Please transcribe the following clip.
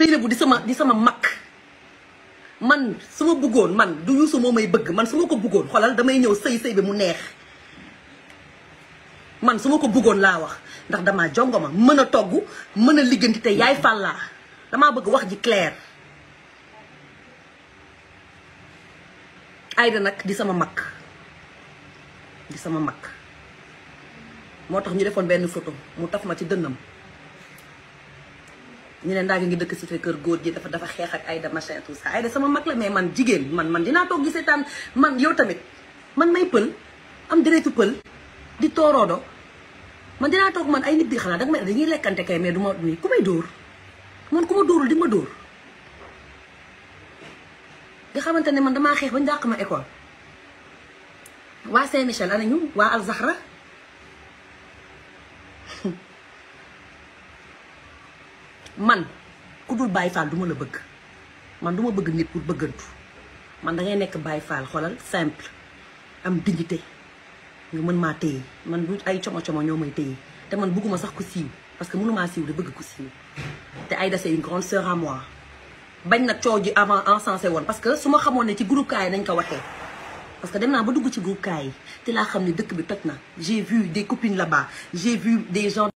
Seynabou di sama di sama mag man su ma bëggoon man du Youssou moo may bëgg man su ma ko bëggoon xoolal damay ñëw sëy sëy bi mu neex man su ma ko bëggoon laa wax ndax damaa jongoma mën a togg mën a ligganti te yaay fàllaa damaa bëgg wax ji clair Aïda nag di sama mag di sama mag moo tax ñu defoon benn photo mu taf ma ci dënnam ñu ne Ndaga ngi dëkk si kër góor gi dafa dafa xeex ak Aïda machin tout ça Aïda sama mag la mais man jigéen man man dinaa toog gisee taan man yow tamit man may pël am deretu pël di tooroodo man dinaa toog man ay nit di xanaa danga may dañuy lekkante kay mais du ma ku may dóor man ku ma dóorul di ma dóor nga xamante ne man damaa xeex ba ñu dàq ma école waa Saint-Michel ana ñu waa Alzahra man ku dul Baye Fall du ma la bëgg man du ma bëgg nit pour bëggantu man da ngay nekk Baye Fall xoolal simple am dignité nga mën maa téye man du ay como como ñoo may téye te man bëgguma sax ku siiw parce que mënumaa siiw de bëgg ku siiw te Aïda c'est une grande sœur à moi bañ nag coow ji avant encensé woon parce que su ma xamoon ne ci groupe kaay nañ ko waxee parce que dem naa ba dugg ci groupe kaay yi te laa xam ne dëkk bi toj na j'ai vu des copines là-bas j'ai vu des gens